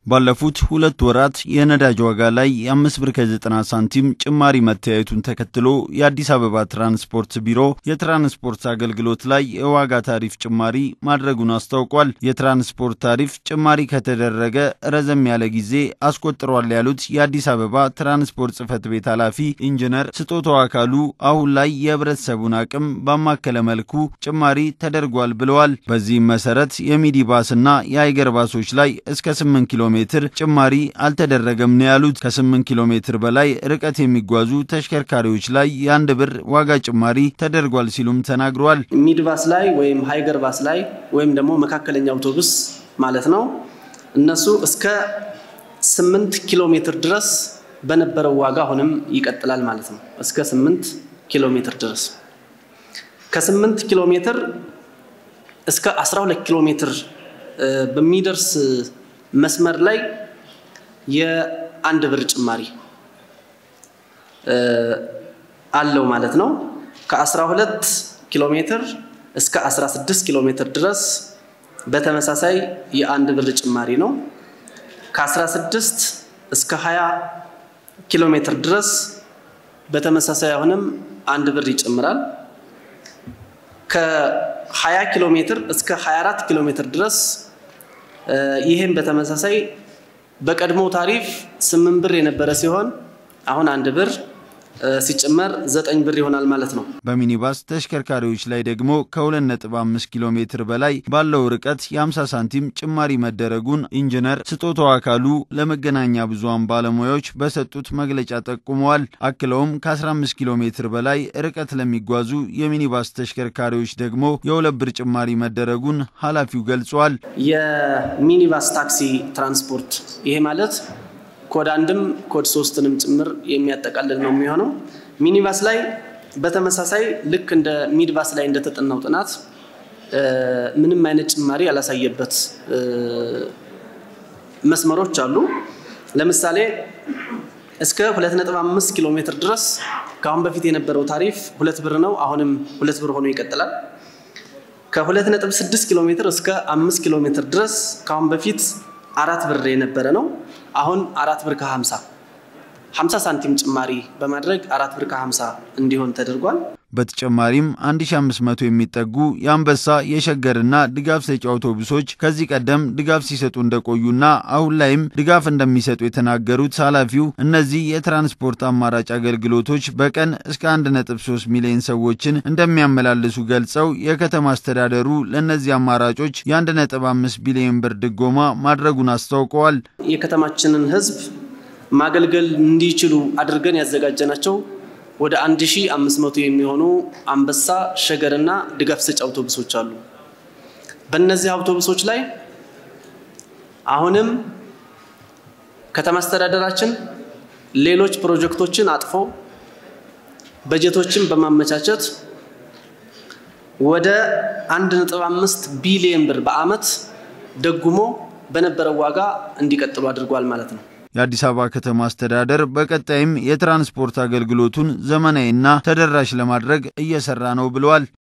ባለፉት ሁለት ወራት የነዳጅ ዋጋ ላይ የአምስት ብር ከዘጠና ሳንቲም ጭማሪ መተያየቱን ተከትሎ የአዲስ አበባ ትራንስፖርት ቢሮ የትራንስፖርት አገልግሎት ላይ የዋጋ ታሪፍ ጭማሪ ማድረጉን አስታውቋል። የትራንስፖርት ታሪፍ ጭማሪ ከተደረገ ረዘም ያለ ጊዜ አስቆጥሯል ያሉት የአዲስ አበባ ትራንስፖርት ጽሕፈት ቤት ኃላፊ ኢንጂነር ስጦታው አካሉ አሁን ላይ የህብረተሰቡን አቅም ባማከለ መልኩ ጭማሪ ተደርጓል ብለዋል። በዚህም መሰረት የሚኒባስና የአይገር ባሶች ላይ እስከ 8 ኪሎ ሜትር ጭማሪ አልተደረገም ነው ያሉት። ከ8 ኪሎ ሜትር በላይ ርቀት የሚጓዙ ተሽከርካሪዎች ላይ የአንድ ብር ዋጋ ጭማሪ ተደርጓል ሲሉም ተናግረዋል። ሚድባስ ላይ ወይም ሃይገር ባስ ላይ ወይም ደግሞ መካከለኛ አውቶቡስ ማለት ነው እነሱ እስከ 8 ኪሎ ሜትር ድረስ በነበረው ዋጋ አሁንም ይቀጥላል ማለት ነው። እስከ 8 ኪሎ ሜትር ድረስ ከ8 ኪሎ ሜትር እስከ 12 ኪሎ ሜትር በሚደርስ መስመር ላይ የአንድ ብር ጭማሪ አለው ማለት ነው። ከ12 ኪሎ ሜትር እስከ 16 ኪሎ ሜትር ድረስ በተመሳሳይ የአንድ ብር ጭማሪ ነው። ከ16 እስከ 20 ኪሎ ሜትር ድረስ በተመሳሳይ አሁንም አንድ ብር ይጨምራል። ከ20 ኪሎ ሜትር እስከ 24 ኪሎ ሜትር ድረስ ይህም በተመሳሳይ በቀድሞ ታሪፍ ስምንት ብር የነበረ ሲሆን አሁን አንድ ብር ሲጨመር ዘጠኝ ብር ይሆናል ማለት ነው። በሚኒባስ ተሽከርካሪዎች ላይ ደግሞ ከ2.5 ኪሎ ሜትር በላይ ባለው ርቀት የ50 ሳንቲም ጭማሪ መደረጉን ኢንጂነር ስጦታው አካሉ ለመገናኛ ብዙሃን ባለሙያዎች በሰጡት መግለጫ ጠቁመዋል። አክለውም ከ15 ኪሎ ሜትር በላይ ርቀት ለሚጓዙ የሚኒባስ ተሽከርካሪዎች ደግሞ የሁለት ብር ጭማሪ መደረጉን ኃላፊው ገልጿል። የሚኒባስ ታክሲ ትራንስፖርት ይሄ ማለት ኮድ አንድም ኮድ ሶስትንም ጭምር የሚያጠቃልል ነው የሚሆነው። ሚኒባስ ላይ በተመሳሳይ ልክ እንደ ሚድባስ ላይ እንደተጠናው ጥናት ምንም አይነት ጭማሪ ያላሳየበት መስመሮች አሉ። ለምሳሌ እስከ 2.5 ኪሎ ሜትር ድረስ ከአሁን በፊት የነበረው ታሪፍ ሁለት ብር ነው። አሁንም ሁለት ብር ሆኖ ይቀጥላል። ከ2.6 ኪሎ ሜትር እስከ 5 ኪሎ ሜትር ድረስ ከአሁን በፊት አራት ብር የነበረ ነው። አሁን አራት ብር ከ50 50 ሳንቲም ጭማሪ በማድረግ አራት ብር ከ50 እንዲሆን ተደርጓል። በተጨማሪም 1500 የሚጠጉ የአንበሳ የሸገርና ድጋፍ ሰጪ አውቶቡሶች ከዚህ ቀደም ድጋፍ ሲሰጡ እንደቆዩና አሁን ላይም ድጋፍ እንደሚሰጡ የተናገሩት ኃላፊው እነዚህ የትራንስፖርት አማራጭ አገልግሎቶች በቀን እስከ 1.3 ሚሊዮን ሰዎችን እንደሚያመላልሱ ገልጸው የከተማ አስተዳደሩ ለእነዚህ አማራጮች የ1.5 ቢሊዮን ብር ድጎማ ማድረጉን አስታውቀዋል። የከተማችንን ሕዝብ ማገልገል እንዲችሉ አድርገን ያዘጋጀናቸው ወደ 1500 የሚሆኑ አንበሳ ሸገርና ድጋፍ ሰጪ አውቶቡሶች አሉ። በእነዚህ አውቶቡሶች ላይ አሁንም ከተማ አስተዳደራችን ሌሎች ፕሮጀክቶችን አጥፎ በጀቶችን በማመቻቸት ወደ 1.5 ቢሊዮን ብር በዓመት ደጉሞ በነበረው ዋጋ እንዲቀጥሉ አድርጓል ማለት ነው። የአዲስ አበባ ከተማ አስተዳደር በቀጣይም የትራንስፖርት አገልግሎቱን ዘመናዊና ተደራሽ ለማድረግ እየሰራ ነው ብለዋል።